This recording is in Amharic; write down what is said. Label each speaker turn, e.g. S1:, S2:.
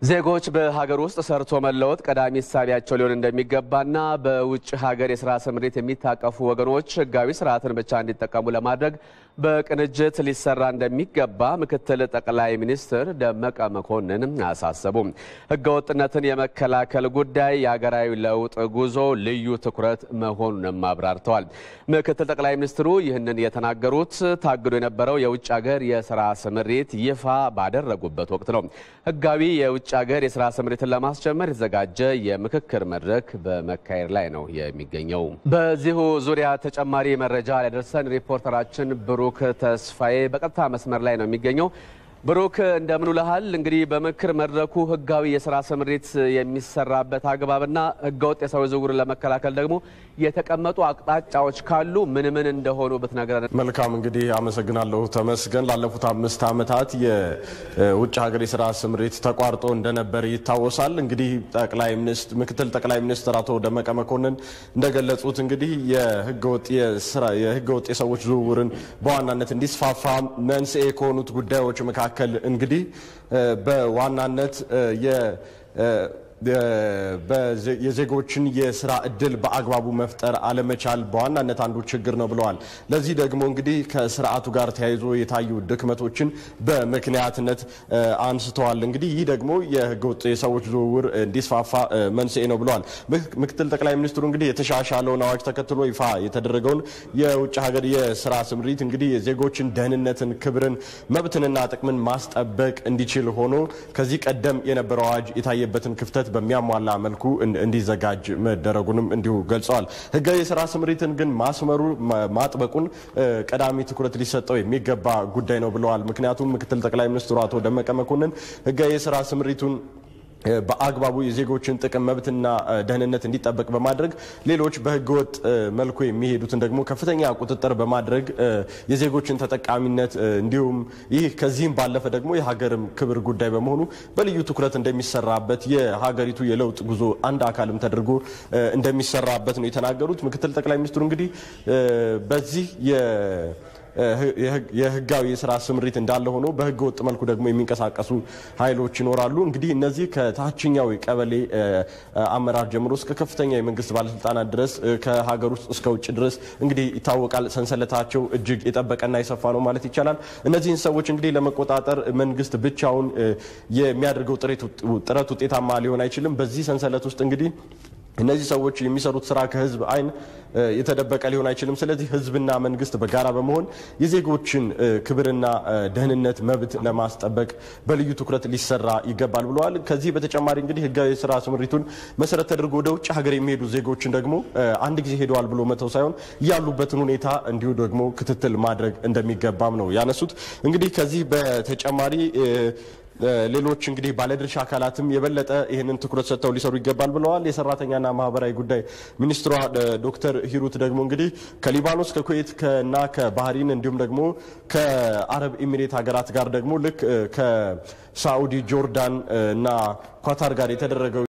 S1: ዜጎች በሀገር ውስጥ ሰርቶ መለወጥ ቀዳሚ እሳቢያቸው ሊሆን እንደሚገባና በውጭ ሀገር የስራ ስምሪት የሚታቀፉ ወገኖች ሕጋዊ ስርዓትን ብቻ እንዲጠቀሙ ለማድረግ በቅንጅት ሊሰራ እንደሚገባ ምክትል ጠቅላይ ሚኒስትር ደመቀ መኮንን አሳሰቡ። ሕገወጥነትን የመከላከል ጉዳይ የሀገራዊ ለውጥ ጉዞ ልዩ ትኩረት መሆኑንም አብራርተዋል። ምክትል ጠቅላይ ሚኒስትሩ ይህንን የተናገሩት ታግዶ የነበረው የውጭ ሀገር የስራ ስምሪት ይፋ ባደረጉበት ወቅት ነው። ሕጋዊ የውጭ ሀገር የስራ ስምሪትን ለማስጀመር የተዘጋጀ የምክክር መድረክ በመካሄድ ላይ ነው የሚገኘው። በዚሁ ዙሪያ ተጨማሪ መረጃ ሊያደርሰን ሪፖርተራችን ብሩክ ተስፋዬ በቀጥታ መስመር ላይ ነው የሚገኘው። ብሩክ እንደምን ውለሃል? እንግዲህ በምክክር መድረኩ ህጋዊ የስራ ስምሪት የሚሰራበት አግባብና ህገወጥ የሰው ዝውውርን ለመከላከል ደግሞ የተቀመጡ አቅጣጫዎች ካሉ ምን ምን እንደሆኑ ብትነግረን።
S2: መልካም እንግዲህ አመሰግናለሁ ተመስገን። ላለፉት አምስት ዓመታት የውጭ ሀገር የስራ ስምሪት ተቋርጦ እንደነበር ይታወሳል። እንግዲህ ጠቅላይ ሚኒስትር ምክትል ጠቅላይ ሚኒስትር አቶ ደመቀ መኮንን እንደገለጹት እንግዲህ የህገወጥ የህገወጥ የሰዎች ዝውውርን በዋናነት እንዲስፋፋ መንስኤ ከሆኑት ጉዳዮች መካከል እንግዲህ በዋናነት የዜጎችን የስራ እድል በአግባቡ መፍጠር አለመቻል በዋናነት አንዱ ችግር ነው ብለዋል። ለዚህ ደግሞ እንግዲህ ከስርዓቱ ጋር ተያይዞ የታዩ ድክመቶችን በምክንያትነት አንስተዋል። እንግዲህ ይህ ደግሞ የህገወጥ የሰዎች ዝውውር እንዲስፋፋ መንስኤ ነው ብለዋል። ምክትል ጠቅላይ ሚኒስትሩ እንግዲህ የተሻሻለውን አዋጅ ተከትሎ ይፋ የተደረገውን የውጭ ሀገር የስራ ስምሪት እንግዲህ የዜጎችን ደህንነትን፣ ክብርን፣ መብትንና ጥቅምን ማስጠበቅ እንዲችል ሆኖ ከዚህ ቀደም የነበረው አዋጅ የታየበትን ክፍተት በሚያሟላ መልኩ እንዲዘጋጅ መደረጉንም እንዲሁ ገልጸዋል። ህጋዊ የስራ ስምሪትን ግን ማስመሩ ማጥበቁን ቀዳሚ ትኩረት ሊሰጠው የሚገባ ጉዳይ ነው ብለዋል። ምክንያቱም ምክትል ጠቅላይ ሚኒስትሩ አቶ ደመቀ መኮንን ህጋዊ የስራ ስምሪቱን በአግባቡ የዜጎችን ጥቅም መብትና ደህንነት እንዲጠበቅ በማድረግ ሌሎች በህገወጥ መልኩ የሚሄዱትን ደግሞ ከፍተኛ ቁጥጥር በማድረግ የዜጎችን ተጠቃሚነት እንዲሁም ይህ ከዚህም ባለፈ ደግሞ የሀገርም ክብር ጉዳይ በመሆኑ በልዩ ትኩረት እንደሚሰራበት የሀገሪቱ የለውጥ ጉዞ አንድ አካልም ተደርጎ እንደሚሰራበት ነው የተናገሩት። ምክትል ጠቅላይ ሚኒስትሩ እንግዲህ በዚህ የህጋዊ የስራ ስምሪት እንዳለ ሆኖ በህገ ወጥ መልኩ ደግሞ የሚንቀሳቀሱ ኃይሎች ይኖራሉ። እንግዲህ እነዚህ ከታችኛው ቀበሌ አመራር ጀምሮ እስከ ከፍተኛ የመንግስት ባለስልጣናት ድረስ ከሀገር ውስጥ እስከ ውጭ ድረስ እንግዲህ ይታወቃል። ሰንሰለታቸው እጅግ የጠበቀና የሰፋ ነው ማለት ይቻላል። እነዚህን ሰዎች እንግዲህ ለመቆጣጠር መንግስት ብቻውን የሚያደርገው ጥረት ውጤታማ ሊሆን አይችልም። በዚህ ሰንሰለት ውስጥ እንግዲህ እነዚህ ሰዎች የሚሰሩት ስራ ከህዝብ አይን የተደበቀ ሊሆን አይችልም። ስለዚህ ህዝብና መንግስት በጋራ በመሆን የዜጎችን ክብርና ደህንነት መብት ለማስጠበቅ በልዩ ትኩረት ሊሰራ ይገባል ብለዋል። ከዚህ በተጨማሪ እንግዲህ ህጋዊ የስራ ስምሪቱን መሰረት ተደርጎ ወደ ውጭ ሀገር የሚሄዱ ዜጎችን ደግሞ አንድ ጊዜ ሄደዋል ብሎ መተው ሳይሆን ያሉበትን ሁኔታ እንዲሁ ደግሞ ክትትል ማድረግ እንደሚገባም ነው ያነሱት። እንግዲህ ከዚህ በተጨማሪ ሌሎች እንግዲህ ባለድርሻ አካላትም የበለጠ ይህንን ትኩረት ሰጥተው ሊሰሩ ይገባል ብለዋል። የሰራተኛና ማህበራዊ ጉዳይ ሚኒስትሯ ዶክተር ሂሩት ደግሞ እንግዲህ ከሊባኖስ ከኩዌት እና ከባህሪን እንዲሁም ደግሞ ከአረብ ኤሚሬት ሀገራት ጋር ደግሞ ልክ ከሳኡዲ ጆርዳን እና ኳታር ጋር የተደረገው